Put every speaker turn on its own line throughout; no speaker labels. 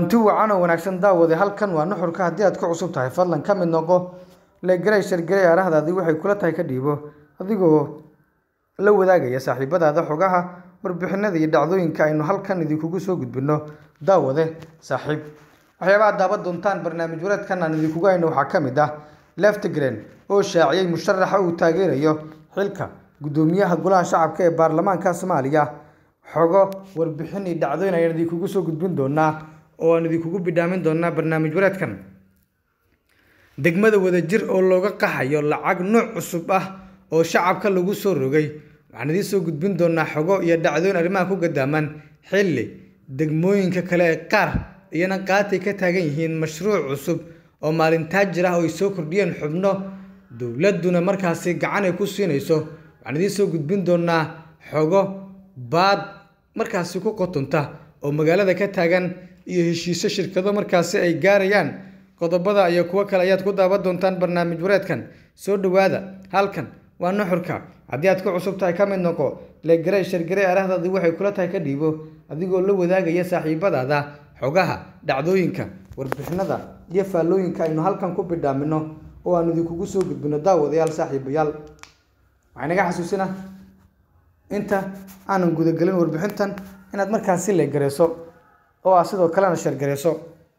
kulanti wacan oo wanaagsan daawade halkan waa nuxurka haddii aad ku cusub tahay fadlan ka mid noqo legarey shargarey arahdaadii waxay kula tahay ka dhiibo adigoo la wadaagaya saaxiibadaada xogaha warbixinada iyo dhacdooyinka aynu halkan idinkugu soo gudbino daawade saaxiib waxyaabaha daaban doontaan barnaamij wareedkan aan idinkugu hayno waxaa ka mid ah leftigren oo shaaciyey musharaxa uu taageerayo xilka guddoomiyaha golaha shacabka ee baarlamaanka soomaaliya xogo warbixin iyo dhacdooyin ayaan idinkugu soo gudbin doonaa oo aan idinkugu bidhaamin doonaa barnaamij wareedkan degmada wadajir oo looga qaxayo lacag nooc cusub ah oo shacabka lagu soo rogay waxaan idiin soo gudbin doonaa xogo iyo dhacdooyin arrimaha ku gadaaman xilli degmooyinka kale ee qaar iyana qaatay ka taagan yihiin mashruuc cusub oo maalintaa jir ah oo ay soo kordhiyeen xubno dowladduna markaasi gacan ay ku siinayso waxaan idiin soo gudbin doonaa xogo baad markaasi ku qotonta oo magaalada ka taagan iyo heshiisyo shirkado markaasi ay gaarayaan qodobada iyo kuwo kale ayaad ku daawan doontaan barnaamij wareedkan soo dhowaada halkan waa nuxurka haddii aad ku cusub tahay ka mid noqo legarey shargarey arahdaadii waxay kula tahay ka dhiibo adigoo la wadaagaya saaxiibadaada xogaha dhacdooyinka warbixinada iyo faallooyinka aynu halkan ku bidhaamino oo aanu idinkugu soo gudbino daawadayaal saaxiibayaal waxay naga xasuusina inta aanan gudagelin warbixintan inaad markaasi legareyso oo ah sidoo kalena shargareyso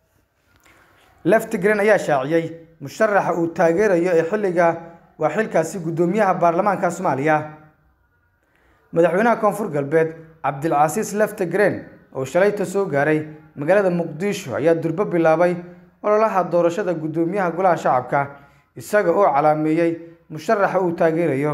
leftigren ayaa shaaciyey musharaxa uu taageerayo ee xilliga waa xilkaasi guddoomiyaha baarlamaanka soomaaliya madaxweynaha koonfur galbeed cabdilcasiis leftigren oo shalayta soo gaaray magaalada muqdisho ayaa durbo bilaabay ololaha doorashada guddoomiyaha golaha shacabka isaga oo calaameeyey musharaxa uu taageerayo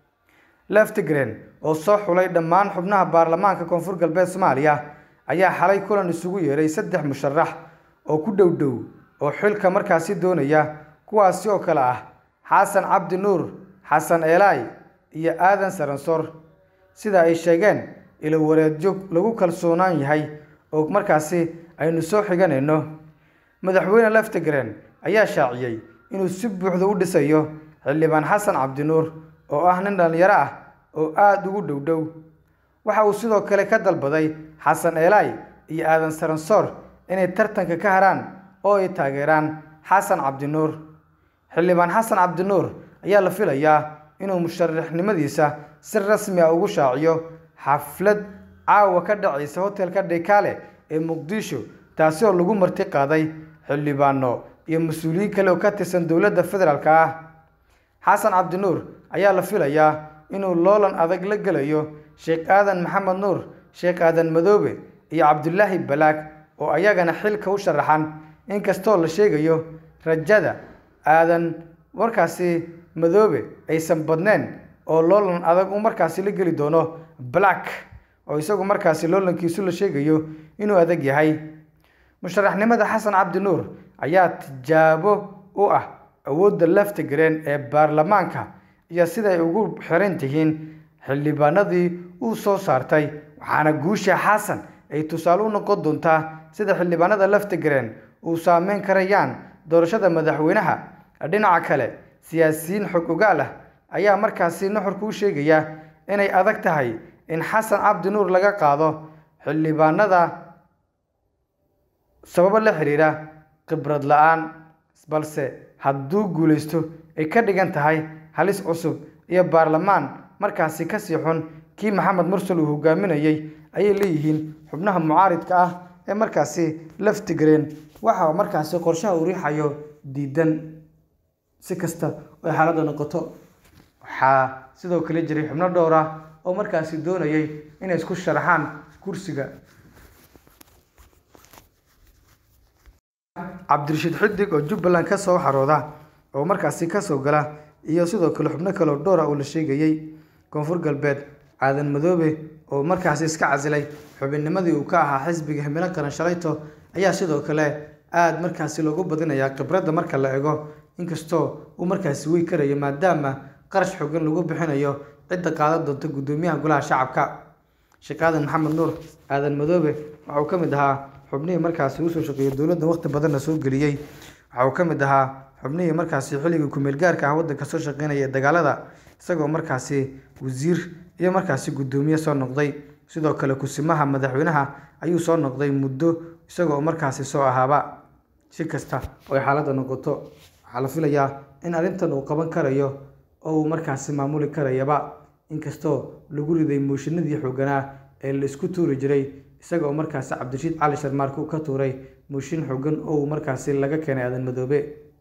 leftigren oo soo xulay dhammaan xubnaha baarlamaanka koonfur galbeed soomaaliya ayaa xalay kulan isugu yeeray saddex musharax oo ku dhow dhow oo xilka markaasi doonaya kuwaasi oo kale ah xasan cabdi nuur xasan eelaay iyo aadan saransoor sida ay sheegeen ilo wareedyo lagu kalsoonaan yahay oo markaasi aynu soo xiganayno madaxweyne leftigren ayaa shaaciyey inuu si buuxda u dhisayo xildhibaan xasan cabdinuur oo ah nin dhallinyaro ah oo aada ugu dhow dhow waxa uu sidoo kale ka dalbaday xasan eelaay iyo aadan saransoor inay tartanka ka haraan oo ay taageeraan xasan cabdinuur xildhibaan xasan cabdinuur ayaa la filayaa inuu musharaxnimadiisa si rasmi ah ugu shaaciyo xaflad caawa ka dhacaysa hotelka dhekaale ee muqdisho taasi oo lagu marti qaaday xildhibaano iyo mas-uuliyiin kale oo ka tirsan dowladda federaalk ah xasan cabdinuur ayaa la filayaa inuu loolan adag la gelayo sheekh aadan maxamed nuur sheekh aadan madoobe iyo cabdulaahi balaag oo ayagana xilka u sharaxan inkastoo la sheegayo rajada aadan markaasi madoobe aysan badneen oo loolan adag u markaasi la geli doono black oo isagu markaasi loolankiisu la sheegayo inuu adag yahay musharaxnimada xasan cabdi nuur ayaa tijaabo u ah awoodda leftigren ee baarlamaanka iyo siday ugu xiran tihiin xildhibaanadii uu soo saartay waxaana guusha xasan ay tusaale u noqon doontaa sida xildhibaanada leftigren uu saameyn karayaan doorashada madaxweynaha dhinaca kale siyaasiyiin xog ogaal ah ayaa markaasi nuxurku u sheegaya inay adag tahay in xasan cabdi nuur laga qaado xildhibaanada sababo la xiriira khibrad la-aan balse hadduu guulaysto ay ka dhigan tahay halis cusub iyo baarlamaan markaasi kasii xun kii maxamed mursal uu hogaaminayey ayay leeyihiin xubnaha mucaaridka ah ee markaasi leftigren waxa markaasi qorshaha uu riixayo diidan si kasta oo ay xaaladda noqoto waxaa sidoo kale jiray xubno dhowr ah oo markaasi doonayay inay isku sharaxaan kursiga cabdirashiid xidig oo jubbaland ka soo xarooda oo markaasi kasoo gala iyo sidoo kale xubno kaleo dhowr ah oo la sheegayey koonfur galbeed aadan madoobe oo markaasi iska casilay xubinnimadii uu ka ahaa xisbiga himilo qaran shalayto ayaa sidoo kale aada markaasi loogu badinayaa khibradda marka la ego inkastoo uu markaasi wey karayo maadaama qarash xogan lagu bixinayo cidda qaadan doonta guddoomiyaha golaha shacabka sheekh aadan maxamed nuur aadan madoobe waxa uu ka mid ahaa xubnihii markaasi usoo shaqeeyey dowladda waqti badanna soo geliyey waxa uu ka mid ahaa xubnihii markaasi xilligii kumeel gaarka ah waddanka soo shaqeynaya dagaalada isagoo markaasi wasiir iyo markaasi guddoomiye soo noqday sidoo kale kusimaha madaxweynaha ayuu soo noqday muddo isagoo markaasi soo ahaaba si kasta oo ay xaaladda noqoto waxaa la filayaa in arrintan uu qaban karayo oo uu markaasi maamuli karayaba inkastoo lagu riday mooshinadii xooganaa ee la isku tuuri jiray isaga oo markaasi cabdirashiid cali sharmaarke uu ka tuuray mooshin xoogan oo uu markaasi laga keenay aadan madoobe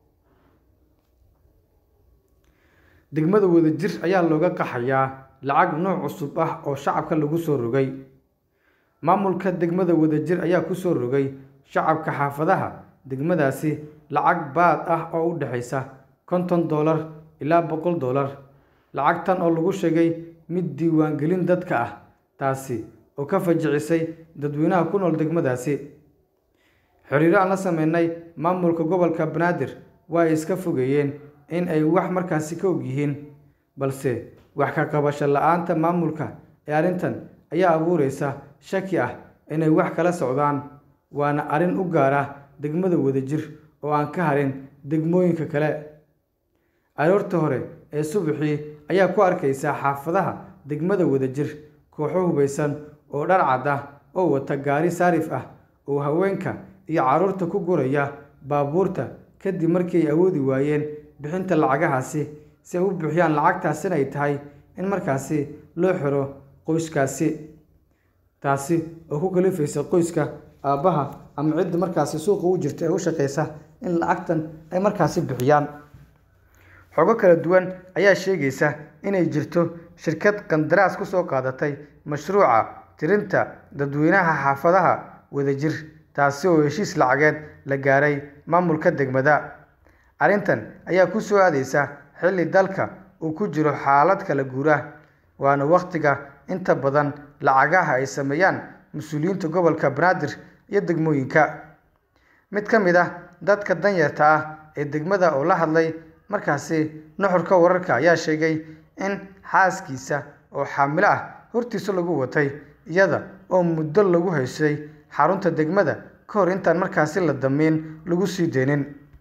degmada wadajir ayaa looga qaxayaa lacag nooc cusub ah oo shacabka lagu soo rogay maamulka degmada wadajir ayaa ku soo rogay shacabka xaafadaha degmadaasi lacag baad ah oo u dhexaysa konton doolar ilaa boqol doolar lacagtan oo lagu sheegay mid diiwaangelin dadka ah taasi oo ka fajicisay dadweynaha ku nool degmadaasi xiriiro aan la sameynay maamulka gobolka banaadir waa ay iska fogeeyeen in ay wax markaasi ka og yihiin balse wax ka qabasho la-aanta maamulka ee arrintan ayaa abuureysa shaki ah inay wax kala socdaan waana arrin u gaar ah degmada wadajir oo aan ka harin degmooyinka kale aroorta hore ee subaxii ayaa ku arkaysaa xaafadaha degmada wadajir kooxo hubaysan oo dhar cad ah oo wata gaari saarif ah oo haweenka iyo carruurta ku guraya baabuurta kadib markii ay awoodi waayeen bixinta lacagahaasi si ay u bixiyaan lacagtaasina ay tahay in markaasi loo xiro qoyskaasi taasi oo ku kalifaysa qoyska aabbaha ama cidda markaasi suuqa u jirta ee u shaqaysa in lacagtan ay markaasi bixiyaan xogo kala duwan ayaa sheegaysa inay jirto shirkad qandaraas ku soo qaadatay mashruuca tirinta dadweynaha xaafadaha wadajir taasi oo heshiis lacageed la gaaray maamulka degmada arrintan ayaa ku soo aadaysa xilli dalka uu ku jiro xaalad kala guura waana wakhtiga inta badan lacagaha ay sameeyaan mas-uuliyiinta gobolka banaadir iyo degmooyinka mid ka mid ah dadka danyarta ah ee degmada oo la hadlay markaasi nuxurka wararka ayaa sheegay in xaaskiisa oo xaamilo ah hortiisa lagu watay iyada oo muddo lagu haysay xarunta degmada ka hor intaan markaasi la damiin lagu sii deynin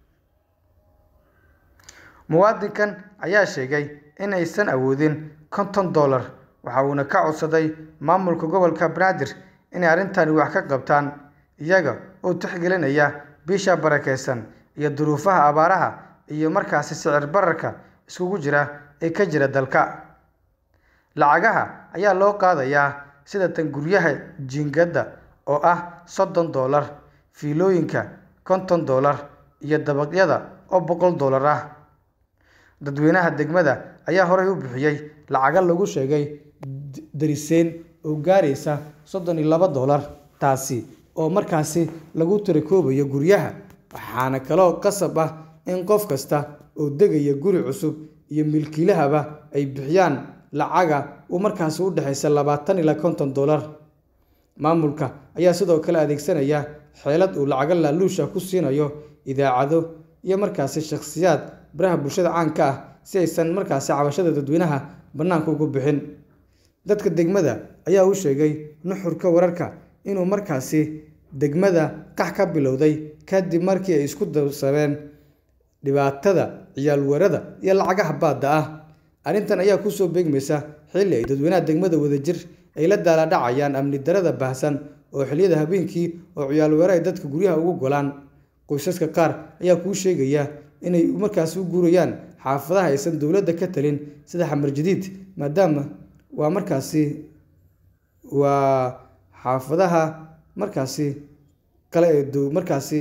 muwaadinkan ayaa sheegay inaysan awoodin konton dollar waxa uuna ka codsaday maamulka gobolka banaadir inay arrintani wax ka qabtaan iyaga oo tixgelinaya bisha barakeysan iyo duruufaha abaaraha iyo markaasi sicir bararka iskugu jira ee ka jira dalka lacagaha ayaa loo qaadayaa sida tan guryaha jiingadda oo ah soddon dollar fiilooyinka konton dollar iyo dabaqyada oo boqol dollar ah dadweynaha degmada ayaa horey u bixiyey lacaga lagu sheegay dariseen oo gaaraysa soddon iyo laba dollar taasi oo markaasi lagu tirakoobayo guryaha waxaana kaloo qasab ah in qof kasta oo degaya guri cusub iyo milkiilahaba ay bixiyaan lacaga uu markaasi u dhexaysa labaatan ilaa konton dollar maamulka ayaa sidoo kale adeegsanaya xeelad uu lacaga laaluusha ku siinayo idaacado iyo markaasi shakhsiyaad baraha bulshada caanka ah si aysan markaasi cabashada dadweynaha bannaanka ugu bixin dadka degmada ayaa u sheegay nuxurka wararka inuu markaasi degmada qax ka bilowday kadib markii ay isku darsameen dhibaatada ciyaalwarada iyo lacagaha baadda ah arrintan ayaa kusoo beegmaysa xilli ay dadweynaha degmada wadajir ay la daaladhacayaan amni darada baahsan oo xilliyada habeenkii oo ciyaalweere ay dadka guryaha ugu golaan qoysaska qaar ayaa kuu sheegaya inay markaasi u guurayaan xaafadaha aysan dowladda ka talin sida xamar jadiid maadaama waa markaasi waa xaafadaha markaasi kale ee dow markaasi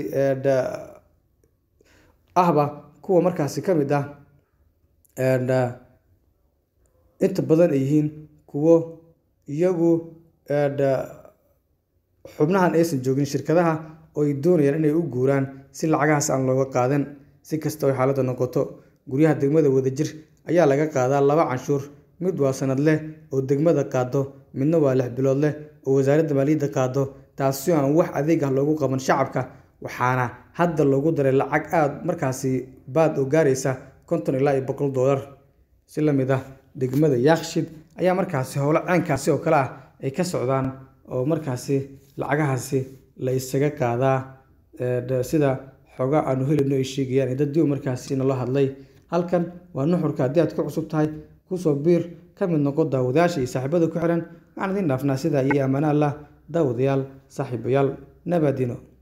ahba kuwa markaasi ka mid ah inta badan ay yihiin kuwo iyagu xubnahan aysan joogin shirkadaha oo ay doonayaan inay u guuraan si lacagahaas aan looga qaadan si kasta oo xaaladda noqoto guryaha degmada wadajir ayaa laga qaadaa laba canshuur mid waa sanad leh oo degmada qaado midna waa lix bilood leh oo wasaaradda maaliyadda qaado taasi oo aan wax adeeg ah loogu qaban shacabka waxaana hadda loogu daray lacag aada markaasi baad oo gaaraysa konton ilaa iyo boqol dollar si la mid ah degmada yaakshid ayaa markaasi howlo ceenkaasi oo kale ah ay ka socdaan oo markaasi lacagahaasi la isaga qaadaa sida xooga aanu helino ay sheegayaan ee dad diw markaasi nala hadlay halkan waa nuxurka haddii aad ku cusub tahay kusoo biir ka mid noqo daawadayaasha iyo saaxiibada ku xiran waxaan idiin dhaafnaa sidaa iyo ammaano allah daawadayaal saaxiibayaal nabaadino